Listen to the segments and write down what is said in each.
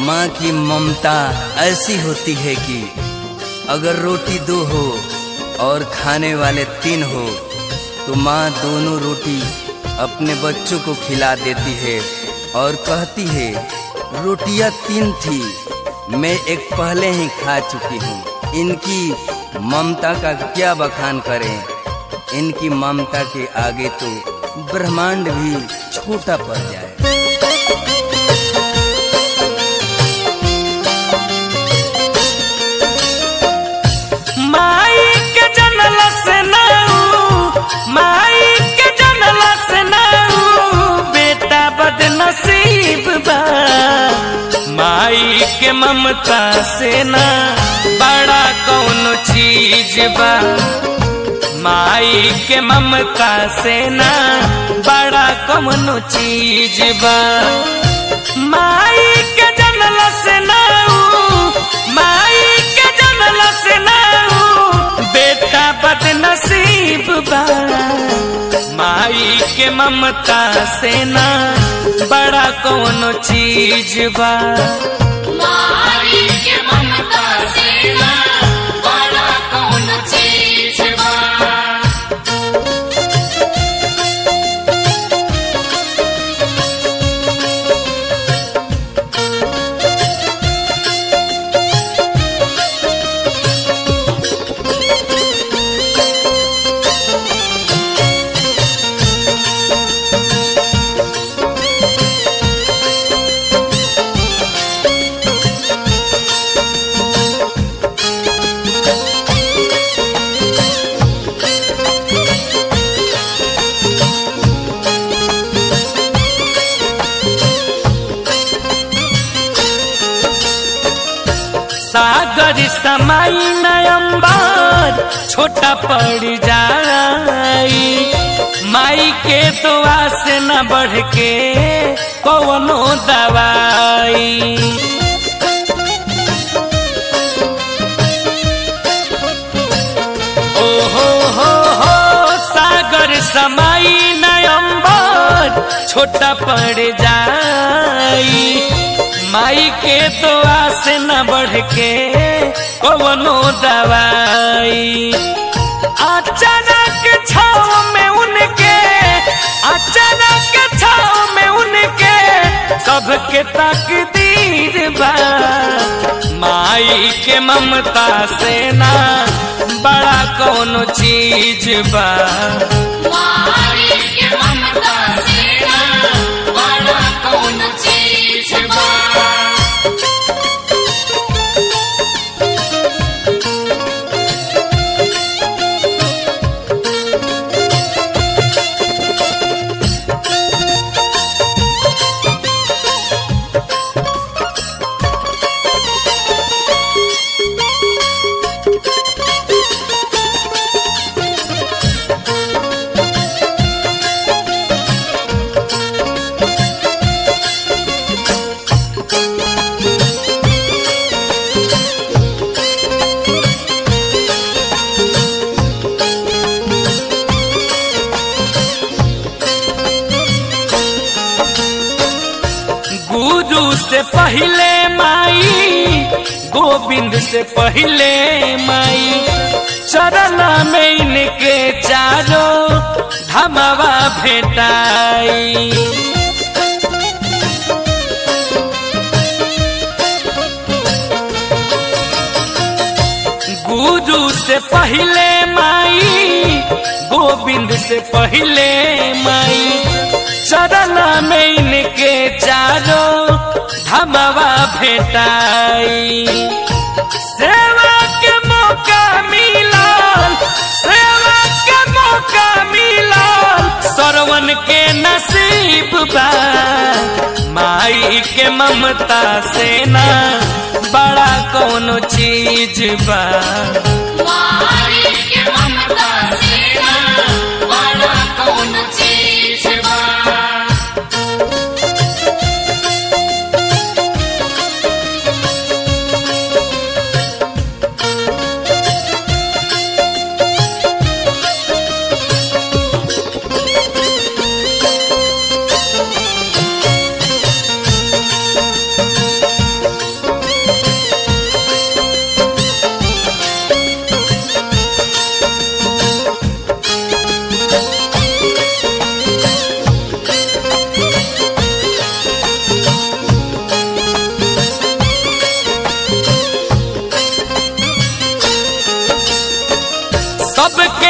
माँ की ममता ऐसी होती है कि अगर रोटी दो हो और खाने वाले तीन हो तो माँ दोनों रोटी अपने बच्चों को खिला देती है और कहती है रोटियां तीन थी मैं एक पहले ही खा चुकी हूँ इनकी ममता का क्या बखान करें इनकी ममता के आगे तो ब्रह्मांड भी छोटा पड़ जाए माई के जनल से नाऊ माई के जनल से नाऊ बेटा बदनसीब बा माई के ममता से ना बड़ा कौन चीज बा माई के ममता से ना बड़ा कौन चीज बा माई के जनल से नाऊ माई के जनल से नाऊ बेटा बदनसीब बा माई के ममता से ना बड़ा कौन चीज बा माई के ममता से ना बड़ा कौन चीज बा सागर समाई नयम्बर छोटा पड़ जाई माई के दुआ से न बढ़ के कौनो दवाई ओ हो हो हो सागर समाई नयम्बर छोटा पड़ जाई माई के दुआ से न बढ़ के कवनो दवाई अचानक छाव में उनके अचानक छाव में उनके सबके तकदीर बा माई के ममता से ना बड़ा कौनो चीज बा माई के ममता से ना बड़ा कौन चीज बा गुरु से पहले माई गोविंद से पहले माई चरण में इनके चारों धमवा भेटाई गुरु से पहले माई गोविंद से पहले माई चरण में इनके चारों धमवा भेटाई सेवा के मौका मिला सेवा के मौका मिला सरवन के नसीब बा माई के ममता से ना बड़ा कौनो चीज बा माई के ममता से ना बड़ा कौन चीज बा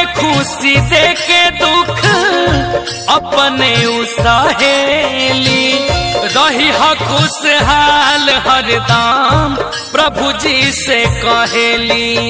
खुशी दे के दुख अपने सहेली रही ह खुशहाल हरदम प्रभु जी से कहेली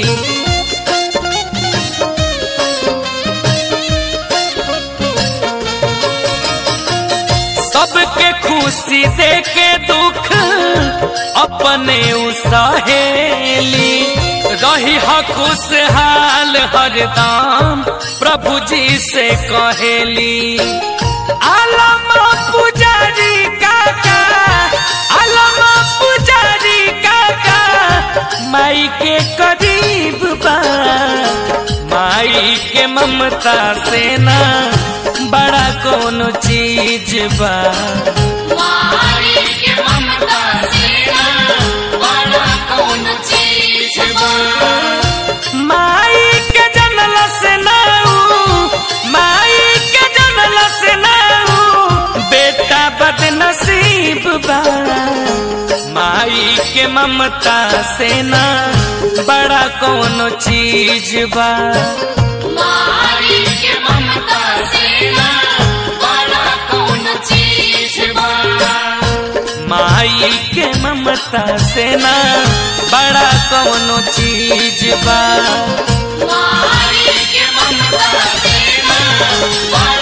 सबके खुशी दे के दुख अपने सहेली रही ह खुशहाल हरदम प्रभु जी से कहेली आलम पुजारी काका आलम पुजारी काका माई के करीब बा माई के ममता से ना बड़ा कोनो चीज बा मारी के ममता से ना बड़ा कौन चीज बा माई के जनल से नाऊ माई के जनल से नाऊ बेटा बदनसीब बा माई के ममता से ना बड़ा कोनो चीज बा मारी के ममता से ना बड़ा कौन चीज बा माई के ममता से ना बड़ा कोनो चीज बा मारी के ममता से ना बड़ा